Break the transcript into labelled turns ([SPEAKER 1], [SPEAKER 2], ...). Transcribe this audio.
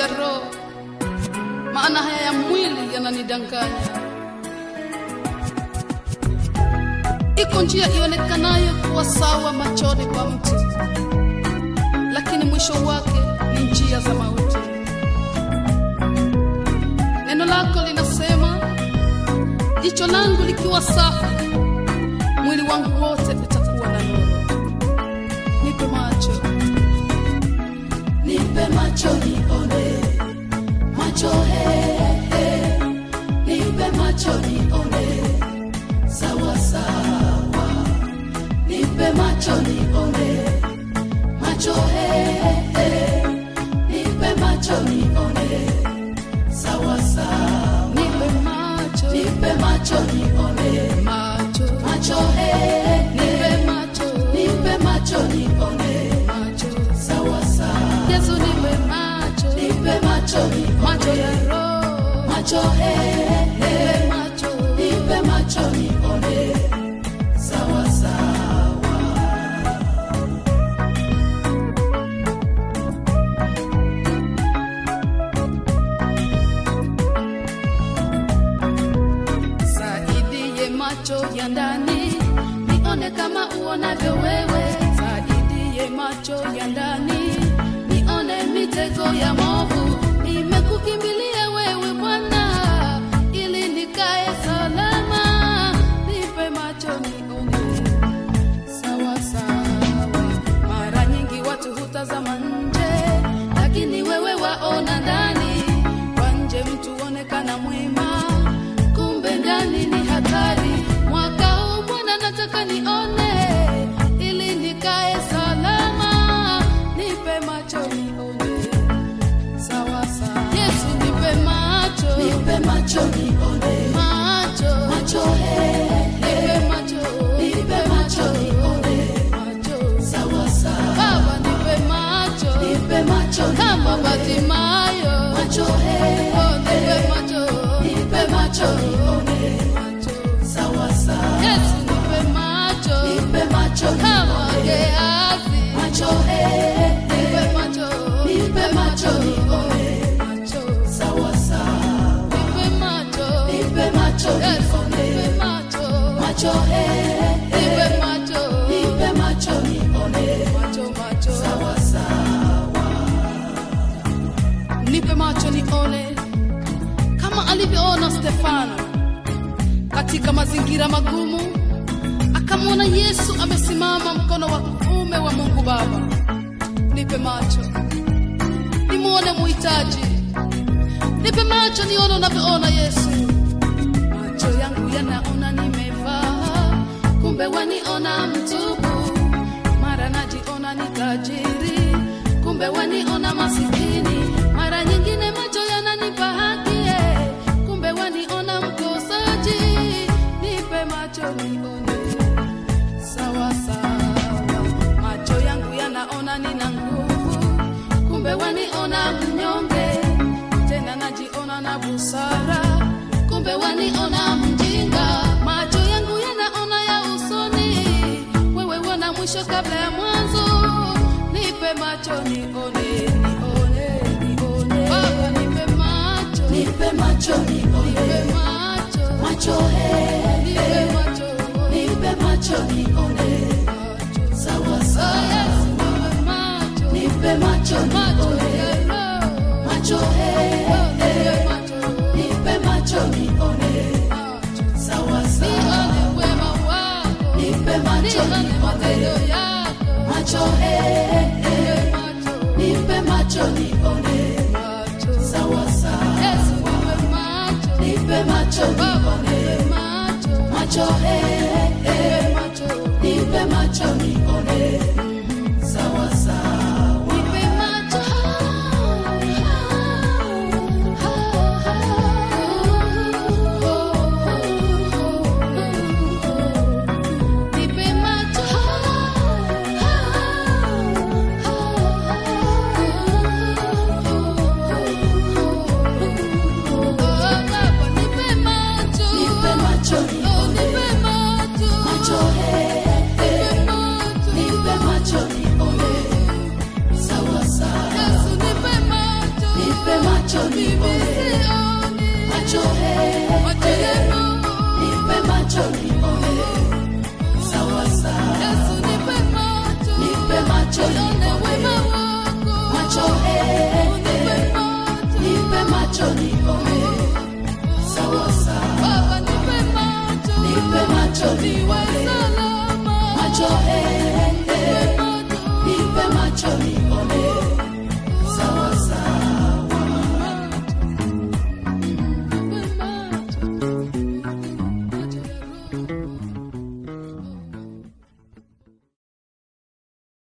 [SPEAKER 1] ya roho, maana haya ya mwili yananidanganya. Iko njia ionekanayo kuwa sawa machoni pa mtu, lakini mwisho wake ni njia za mauti. Neno lako linasema, jicho langu likiwa safi, mwili wangu wote utakuwa na nuru. Nipe macho,
[SPEAKER 2] nipe macho nione macho he, he. nipe macho nione sawa sawa nipe macho nione macho he, he. nipe macho nione sawa sawa
[SPEAKER 1] nipe macho,
[SPEAKER 2] nipe macho nione
[SPEAKER 1] macho,
[SPEAKER 2] macho he, he.
[SPEAKER 1] nipe macho,
[SPEAKER 2] nipe macho nione
[SPEAKER 1] macho.
[SPEAKER 2] sawa sawa
[SPEAKER 1] Yesu nipe macho,
[SPEAKER 2] nipe macho nione
[SPEAKER 1] macho ya roho,
[SPEAKER 2] macho he, he.
[SPEAKER 1] nipe macho,
[SPEAKER 2] nipe macho nione sawa sawa
[SPEAKER 1] saidie macho ya ndani, nione kama uonavyo wewe. Saidie macho ya ndani, nione mitego ya movu. Nimekukimbilia wewe Bwana, ili nikae salama. Nipe macho nione sawa sawa. Mara nyingi watu hutazama nje, lakini wewe waona ndani. Kwa nje mtu onekana mwema, kumbe ndani ni hatari. Mwaka huu Bwana nataka nione, ili nikae salama. Nipe macho nione sawa sawa. Yesu nipe macho,
[SPEAKER 2] nipe macho nione
[SPEAKER 1] macho,
[SPEAKER 2] macho he, he.
[SPEAKER 1] nipe macho,
[SPEAKER 2] nipe macho nione
[SPEAKER 1] macho.
[SPEAKER 2] sawa sawa
[SPEAKER 1] Baba nipe macho
[SPEAKER 2] nipe macho
[SPEAKER 1] kama
[SPEAKER 2] nione
[SPEAKER 1] Batimayo,
[SPEAKER 2] macho he,
[SPEAKER 1] oh nipe macho,
[SPEAKER 2] nipe macho nione
[SPEAKER 1] macho.
[SPEAKER 2] sawa sawa
[SPEAKER 1] Yesu nipe macho
[SPEAKER 2] nipe macho
[SPEAKER 1] kama
[SPEAKER 2] nione
[SPEAKER 1] Gehazi,
[SPEAKER 2] macho he, he.
[SPEAKER 1] nipe macho,
[SPEAKER 2] nipe macho nione
[SPEAKER 1] macho,
[SPEAKER 2] sawa sawa
[SPEAKER 1] nipe macho,
[SPEAKER 2] nipe macho
[SPEAKER 1] Yesu
[SPEAKER 2] nione
[SPEAKER 1] nipe macho,
[SPEAKER 2] macho he, he.
[SPEAKER 1] nipe macho,
[SPEAKER 2] nipe macho nione
[SPEAKER 1] macho, macho.
[SPEAKER 2] sawa sawa
[SPEAKER 1] nipe macho nione kama alivyoona Stefano katika mazingira magumu, akamwona Yesu amesimama mkono wa kuume wa Mungu Baba. Nipe macho nimwone muhitaji, nipe macho nione unavyoona Yesu. Macho yangu yanaona nimevaa, kumbe waniona mtupu. Mara najiona ni tajiri, kumbe waniona masikini. Mara nyingine macho yananipa haki, eh, kumbe waniona mkosaji. Nipe macho nione sawa sawa. Macho yangu yanaona nina nguvu, kumbe waniona mnyonge. Tena najiona na busara, kumbe waniona mjinga. Macho yangu yanaona ya usoni, wewe wana mwisho kabla ya mwanzo. Nipe macho nione, nione, nione. Baba nipe macho,
[SPEAKER 2] nipe macho nione
[SPEAKER 1] nipe macho,
[SPEAKER 2] macho he,
[SPEAKER 1] nipe
[SPEAKER 2] he.
[SPEAKER 1] macho,
[SPEAKER 2] nipe macho nione
[SPEAKER 1] macho.
[SPEAKER 2] sawa
[SPEAKER 1] Oh,
[SPEAKER 2] sawa
[SPEAKER 1] Yesu, nipe macho,
[SPEAKER 2] nipe macho
[SPEAKER 1] macho
[SPEAKER 2] nione
[SPEAKER 1] ya roho.
[SPEAKER 2] macho he,
[SPEAKER 1] Oh,
[SPEAKER 2] he.
[SPEAKER 1] nipe macho,
[SPEAKER 2] nipe macho nione
[SPEAKER 1] macho.
[SPEAKER 2] sawa sawa
[SPEAKER 1] Nione wema wako,
[SPEAKER 2] nipe macho
[SPEAKER 1] nione matendo
[SPEAKER 2] nione
[SPEAKER 1] yako.
[SPEAKER 2] macho he, he.
[SPEAKER 1] Nipe macho,
[SPEAKER 2] nipe macho nione
[SPEAKER 1] macho.
[SPEAKER 2] sawa sawa
[SPEAKER 1] Yesu, nipe macho,
[SPEAKER 2] nipe macho
[SPEAKER 1] Baba,
[SPEAKER 2] nione
[SPEAKER 1] nipe macho,
[SPEAKER 2] macho he, he.
[SPEAKER 1] nipe macho,
[SPEAKER 2] nipe macho nione sawa sawa
[SPEAKER 1] nipe macho. Nipe macho. Oh, Baba, nipe macho.
[SPEAKER 2] nipe macho
[SPEAKER 1] Oh,
[SPEAKER 2] nione
[SPEAKER 1] nipe
[SPEAKER 2] macho nione, macho he, nipe macho nione, sawa sawa, nipe macho nione, macho he, nipe macho nione, sawa sawa, nipe macho nione, macho he, nipe macho nione.